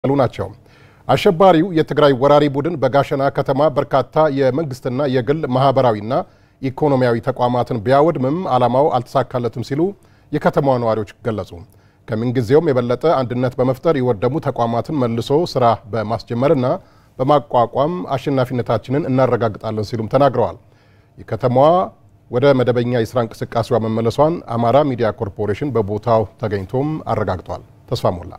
ሉ ናቸው። አሸባሪው የትግራይ ወራሪ ቡድን በጋሸና ከተማ በርካታ የመንግስትና የግል ማህበራዊና ኢኮኖሚያዊ ተቋማትን ቢያወድምም ዓላማው አልተሳካለትም ሲሉ የከተማዋ ነዋሪዎች ገለጹ። ከምንጊዜውም የበለጠ አንድነት በመፍጠር የወደሙ ተቋማትን መልሶ ስራ በማስጀመርና በማቋቋም አሸናፊነታችንን እናረጋግጣለን ሲሉም ተናግረዋል። የከተማዋ ወደ መደበኛ የስራ እንቅስቃሴዋ መመለሷን አማራ ሚዲያ ኮርፖሬሽን በቦታው ተገኝቶም አረጋግጧል። ተስፋ ሞላ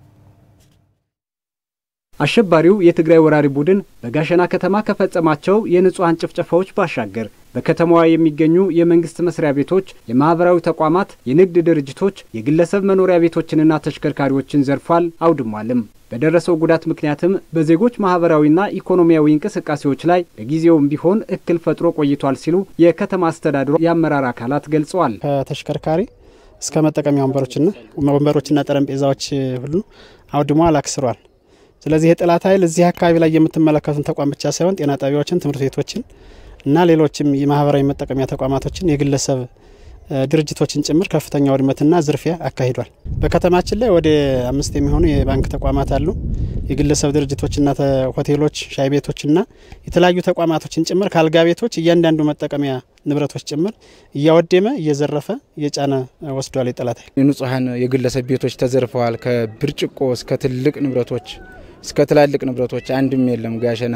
አሸባሪው የትግራይ ወራሪ ቡድን በጋሸና ከተማ ከፈጸማቸው የንጹሐን ጭፍጨፋዎች ባሻገር በከተማዋ የሚገኙ የመንግስት መስሪያ ቤቶች፣ የማህበራዊ ተቋማት፣ የንግድ ድርጅቶች፣ የግለሰብ መኖሪያ ቤቶችንና ተሽከርካሪዎችን ዘርፏል፣ አውድሟልም። በደረሰው ጉዳት ምክንያትም በዜጎች ማህበራዊና ኢኮኖሚያዊ እንቅስቃሴዎች ላይ ለጊዜውም ቢሆን እክል ፈጥሮ ቆይቷል ሲሉ የከተማ አስተዳደሩ የአመራር አካላት ገልጸዋል። ከተሽከርካሪ እስከ መጠቀሚያ ወንበሮችና ወንበሮችና ጠረጴዛዎች ሁሉ አውድሟል፣ አክስሯል። ስለዚህ የጠላት ኃይል እዚህ አካባቢ ላይ የምትመለከቱን ተቋም ብቻ ሳይሆን ጤና ጣቢያዎችን፣ ትምህርት ቤቶችን እና ሌሎችም የማህበራዊ መጠቀሚያ ተቋማቶችን የግለሰብ ድርጅቶችን ጭምር ከፍተኛ ውድመትና ዝርፊያ አካሂዷል። በከተማችን ላይ ወደ አምስት የሚሆኑ የባንክ ተቋማት አሉ። የግለሰብ ድርጅቶችና ሆቴሎች፣ ሻይ ቤቶችና የተለያዩ ተቋማቶችን ጭምር ከአልጋ ቤቶች እያንዳንዱ መጠቀሚያ ንብረቶች ጭምር እያወደመ እየዘረፈ እየጫነ ወስዷል። የጠላት ኃይል የንጹሐን የግለሰብ ቤቶች ተዘርፈዋል። ከብርጭቆ እስከ ትልቅ ንብረቶች እስከ ትላልቅ ንብረቶች አንድም የለም። ጋሸና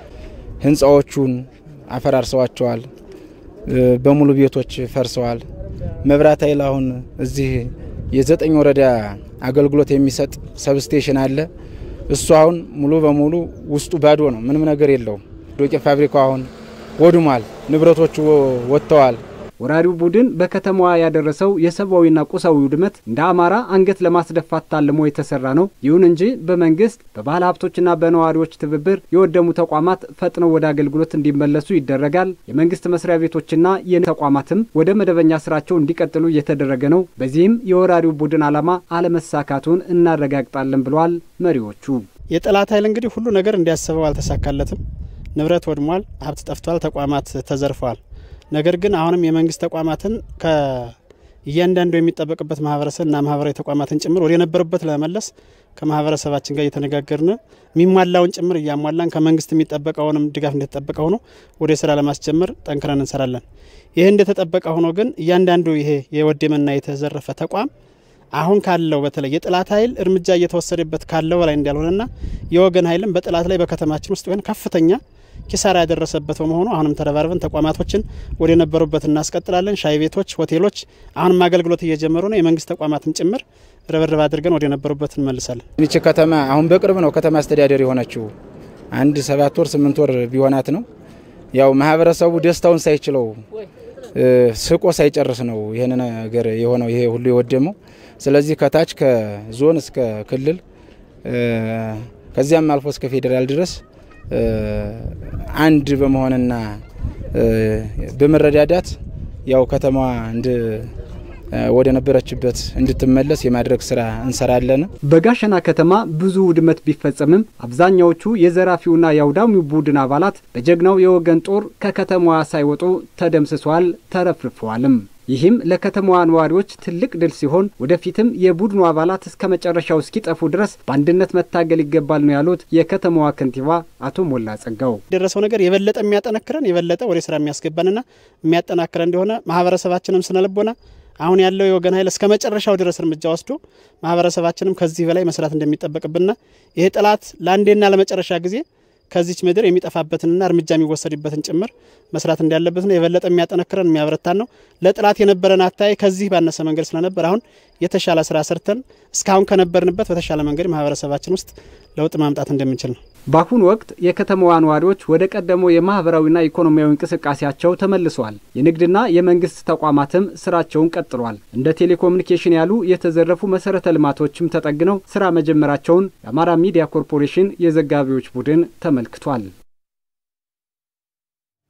ህንፃዎቹን አፈራርሰዋቸዋል። በሙሉ ቤቶች ፈርሰዋል። መብራት ኃይል አሁን እዚህ የዘጠኝ ወረዳ አገልግሎት የሚሰጥ ሰብስቴሽን አለ። እሱ አሁን ሙሉ በሙሉ ውስጡ ባዶ ነው፣ ምንም ነገር የለውም። ዶቄት ፋብሪካው አሁን ወድሟል፣ ንብረቶቹ ወጥተዋል። ወራሪው ቡድን በከተማዋ ያደረሰው የሰብአዊና ቁሳዊ ውድመት እንደ አማራ አንገት ለማስደፋት ታልሞ የተሰራ ነው። ይሁን እንጂ በመንግስት በባህል ሀብቶችና በነዋሪዎች ትብብር የወደሙ ተቋማት ፈጥነው ወደ አገልግሎት እንዲመለሱ ይደረጋል። የመንግስት መስሪያ ቤቶችና የተቋማትም ወደ መደበኛ ስራቸው እንዲቀጥሉ እየተደረገ ነው። በዚህም የወራሪው ቡድን ዓላማ አለመሳካቱን እናረጋግጣለን ብለዋል መሪዎቹ። የጠላት ኃይል እንግዲህ ሁሉ ነገር እንዲያስበው አልተሳካለትም። ንብረት ወድሟል፣ ሀብት ጠፍቷል፣ ተቋማት ተዘርፈዋል። ነገር ግን አሁንም የመንግስት ተቋማትን ከእያንዳንዱ የሚጠበቅበት ማህበረሰብና ማህበራዊ ተቋማትን ጭምር ወደ የነበሩበት ለመመለስ ከማህበረሰባችን ጋር እየተነጋገርን የሚሟላውን ጭምር እያሟላን ከመንግስት የሚጠበቀውንም ድጋፍ እንደተጠበቀ ሆኖ ወደ ስራ ለማስጀመር ጠንክረን እንሰራለን። ይህ እንደተጠበቀ ሆኖ ግን እያንዳንዱ ይሄ የወደመና የተዘረፈ ተቋም አሁን ካለው በተለይ የጠላት ኃይል እርምጃ እየተወሰደበት ካለው በላይ እንዳልሆነና የወገን ኃይልም በጠላት ላይ በከተማችን ውስጥ ሆን ከፍተኛ ኪሳራ ያደረሰበት በመሆኑ አሁንም ተረባርበን ተቋማቶችን ወደ ነበሩበት እናስቀጥላለን። ሻይ ቤቶች፣ ሆቴሎች አሁንም አገልግሎት እየጀመሩ ነው። የመንግስት ተቋማትን ጭምር ርብርብ አድርገን ወደ ነበሩበት እንመልሳለን። ይቺ ከተማ አሁን በቅርብ ነው ከተማ አስተዳደር የሆነችው አንድ ሰባት ወር ስምንት ወር ቢሆናት ነው። ያው ማህበረሰቡ ደስታውን ሳይችለው ስቆ ሳይጨርስ ነው ይህን ነገር የሆነው ይሄ ሁሉ የወደመው። ስለዚህ ከታች ከዞን እስከ ክልል ከዚያም አልፎ እስከ ፌዴራል ድረስ አንድ በመሆንና በመረዳዳት ያው ከተማዋ እንድ ወደ ነበረችበት እንድትመለስ የማድረግ ስራ እንሰራለን። በጋሸና ከተማ ብዙ ውድመት ቢፈጸምም አብዛኛዎቹ የዘራፊውና የአውዳሚው ቡድን አባላት በጀግናው የወገን ጦር ከከተማዋ ሳይወጡ ተደምስሰዋል፣ ተረፍርፈዋልም። ይህም ለከተማዋ ነዋሪዎች ትልቅ ድል ሲሆን ወደፊትም የቡድኑ አባላት እስከ መጨረሻው እስኪጠፉ ድረስ በአንድነት መታገል ይገባል ነው ያሉት የከተማዋ ከንቲባ አቶ ሞላ ጸጋው። የደረሰው ነገር የበለጠ የሚያጠነክረን የበለጠ ወደ ስራ የሚያስገባንና የሚያጠናክረን እንደሆነ ማህበረሰባችንም ስነልቦና አሁን ያለው የወገን ኃይል እስከ መጨረሻው ድረስ እርምጃ ወስዶ ማህበረሰባችንም ከዚህ በላይ መስራት እንደሚጠበቅብንና ይሄ ጠላት ለአንዴና ለመጨረሻ ጊዜ ከዚች ምድር የሚጠፋበትንና እርምጃ የሚወሰድበትን ጭምር መስራት እንዳለበት ነው። የበለጠ የሚያጠነክረን የሚያበረታን ነው። ለጠላት የነበረን አታይ ከዚህ ባነሰ መንገድ ስለነበር አሁን የተሻለ ስራ ሰርተን እስካሁን ከነበርንበት በተሻለ መንገድ ማህበረሰባችን ውስጥ ለውጥ ማምጣት እንደምንችል ነው። በአሁኑ ወቅት የከተማዋ ነዋሪዎች ወደ ቀደመው የማህበራዊና ኢኮኖሚያዊ እንቅስቃሴያቸው ተመልሰዋል። የንግድና የመንግስት ተቋማትም ስራቸውን ቀጥሏል። እንደ ቴሌኮሙኒኬሽን ያሉ የተዘረፉ መሰረተ ልማቶችም ተጠግነው ስራ መጀመራቸውን የአማራ ሚዲያ ኮርፖሬሽን የዘጋቢዎች ቡድን ተመልክቷል።